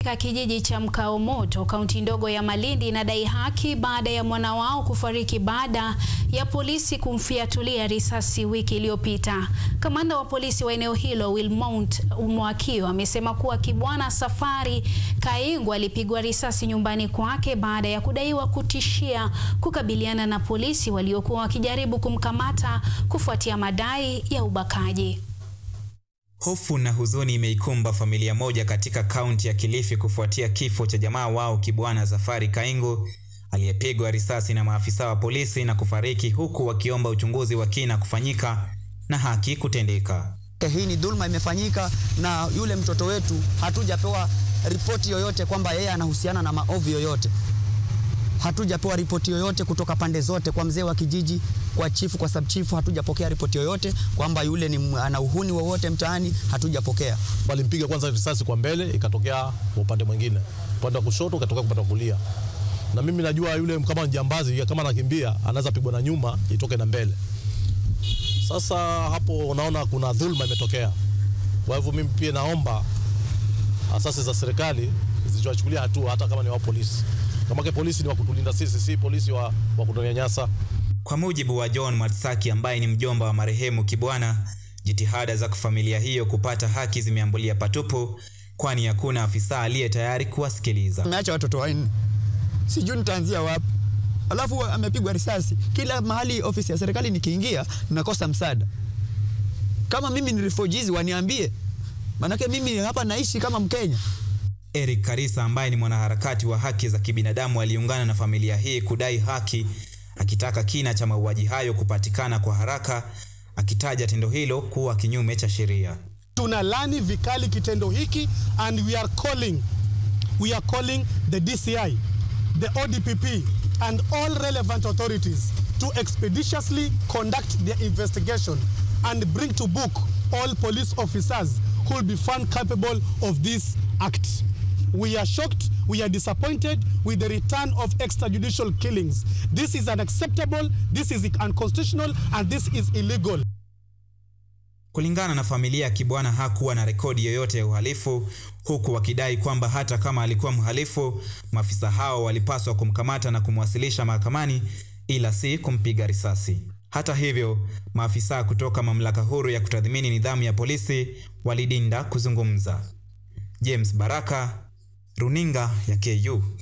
katika kijiji cha Mkao Moto, kaunti ndogo ya Malindi inadai haki baada ya mwana wao kufariki baada ya polisi kumfiatulia risasi wiki iliyopita. Kamanda wa polisi wa eneo hilo Wilmount Mwakio amesema kuwa Kibwana Safari Kaingu alipigwa risasi nyumbani kwake baada ya kudaiwa kutishia kukabiliana na polisi waliokuwa wakijaribu kumkamata kufuatia madai ya ubakaji. Hofu na huzuni imeikumba familia moja katika kaunti ya Kilifi kufuatia kifo cha jamaa wao Kibwana Safari Kaingu aliyepigwa risasi na maafisa wa polisi na kufariki huku wakiomba uchunguzi wa kina kufanyika na haki kutendeka. Hii ni dhulma imefanyika na yule mtoto wetu, hatujapewa ripoti yoyote kwamba yeye anahusiana na maovu yoyote. Hatujapewa ripoti yoyote kutoka pande zote, kwa mzee wa kijiji, kwa chifu, kwa subchifu, hatujapokea ripoti yoyote kwamba yule ni ana uhuni wowote mtaani, hatujapokea. Walimpiga kwanza risasi kwa mbele, ikatokea kwa upande mwingine, upande wa kushoto ikatokea upande wa kulia. Na mimi najua yule kama jambazi, kama anakimbia anaweza pigwa na nyuma itoke na mbele. Sasa hapo unaona kuna dhulma imetokea. Kwa hivyo mimi pia naomba asasi za serikali zichukulia hatua, hata kama ni wa polisi. Kama ke polisi ni wa kutulinda sisi, si polisi wa, wa kutunyanyasa. Kwa mujibu wa John Matsaki ambaye ni mjomba wa marehemu Kibwana, jitihada za familia hiyo kupata haki zimeambulia patupu, kwani hakuna afisa aliye tayari kuwasikiliza. Ameacha watoto wanne, sijui nitaanzia wapi. Alafu amepigwa risasi kila mahali. Ofisi ya serikali nikiingia nakosa msaada. Kama mimi ni refugees waniambie, manake mimi hapa naishi kama Mkenya. Eric Karisa ambaye ni mwanaharakati wa haki za kibinadamu aliungana na familia hii kudai haki, akitaka kina cha mauaji hayo kupatikana kwa haraka, akitaja tendo hilo kuwa kinyume cha sheria. Tunalani vikali kitendo hiki and we are calling we are calling the DCI, the ODPP and all relevant authorities to expeditiously conduct their investigation and bring to book all police officers who will be found capable of this act. We are shocked, we are disappointed with the return of extrajudicial killings. This is unacceptable, this is unconstitutional, and this is illegal. Kulingana na familia ya Kibwana hakuwa na rekodi yoyote ya uhalifu, huku wakidai kwamba hata kama alikuwa mhalifu, maafisa hao walipaswa kumkamata na kumwasilisha mahakamani, ila si kumpiga risasi. Hata hivyo, maafisa kutoka mamlaka huru ya kutathmini nidhamu ya polisi walidinda kuzungumza. James Baraka, Runinga ya KU.